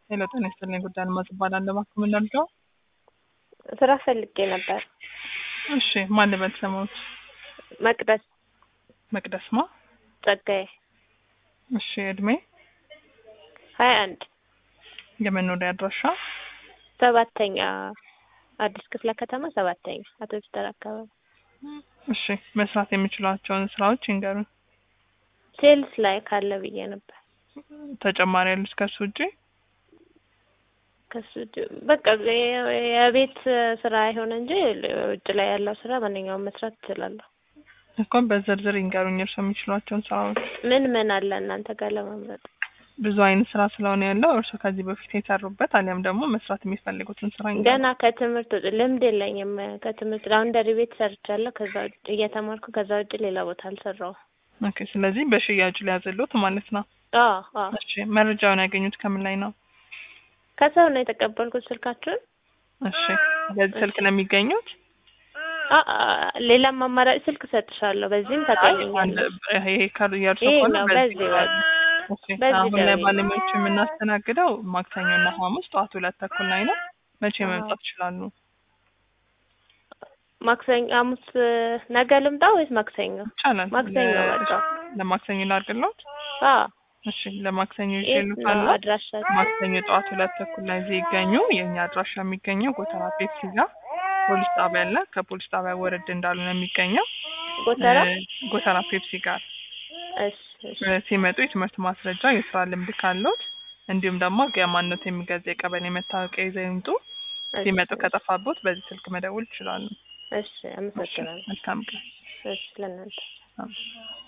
ሄሎ ጤና ይስጥልኝ ጉዳይ አልማዝ እባላለሁ። እባክዎ ምን ላድርገው? ስራ ፈልጌ ነበር። እሺ ማን ልበል ስሞት? መቅደስ መቅደስ ማ? ጸጋዬ እሺ እድሜ? ሀያ አንድ የመኖሪያ አድራሻ? ሰባተኛ አዲስ ክፍለ ከተማ ሰባተኛ አቶ ፒተር አካባቢ። እሺ መስራት የሚችሏቸውን ስራዎች ይንገሩን። ሴልስ ላይ ካለ ብዬ ነበር። ተጨማሪ ያሉት ከሱ ውጪ? ከሱ ውጭ በቃ የ- የቤት ስራ አይሆን እንጂ ውጭ ላይ ያለው ስራ ማንኛውም መስራት እችላለሁ። እንኳን በዝርዝር ይንገሩኝ እርሶ የሚችሏቸውን ስራዎች። ምን ምን አለ እናንተ ጋር ለመምረጥ? ብዙ አይነት ስራ ስለሆነ ያለው እርሶ ከዚህ በፊት የሰሩበት አሊያም ደግሞ መስራት የሚፈልጉትን ስራ ይንገሩኝ። ገና ከትምህርት ውጭ ልምድ የለኝም። ከትምህርት ላውንደሪ ቤት ሰርቻለሁ። ከዛ ውጭ እየተማርኩ ከዛ ውጭ ሌላ ቦታ አልሰራውም። ኦኬ ስለዚህ በሽያጭ ሊያዘሉት ማለት ነው። አዎ አዎ እሺ መረጃውን ያገኙት ከምን ላይ ነው? ከሰው ነው የተቀበልኩት ስልካችሁን። እሺ በዚህ ስልክ ነው የሚገኙት? አ- አ- ሌላም አማራጭ ስልክ ሰጥሻለሁ። በዚህም አንድ ታገኘኛለሽ። ይሄ ከ- የእርሶ ይሄ ከሆነ ነው፣ በዚህ በዚህ ይላል። እሺ በዚህ አሁን ላይ ደውዬ። ባለሙያዎች የምናስተናግደው ማክሰኞና ሐሙስ ጠዋት ሁለት ተኩል ላይ ነው። መቼ አዎ። መምጣት ይችላሉ? ማክሰኞ፣ ሐሙስ ነገ ልምጣ ወይስ ማክሰኞ? ይቻላል። ማክሰኞ ለ- በቃ። ለማክሰኞ ላድርግልዎት? አዎ እሺ ለማክሰኞ የት ነው ይዤልዎታለሁ። አድራሻችሁ? ማክሰኞ ጠዋት ሁለት ተኩል ላይ እዚህ ይገኙ። የእኛ አድራሻ የሚገኘው ጎተራ ፔፕሲ ጋር ፖሊስ ጣቢያ አለ። ከፖሊስ ጣቢያ ወረድ እንዳሉ ነው የሚገኘው። ጎተራ? እ፣ ጎተራ ፔፕሲ ጋር እሺ እሺ እ፣ ሲመጡ የትምህርት ማስረጃ፣ የስራ ልምድ ካለዎት እንዲሁም ደግሞ የማንነት የሚገልጽ የቀበሌ መታወቂያ ይዘው ይምጡ። ሲመጡ እሺ፣ ከጠፋቦት በዚህ ስልክ መደወል ይችላሉ። እሺ አመሰግናለሁ። መልካም ቀን። እሺ ለእናንተ አሜን።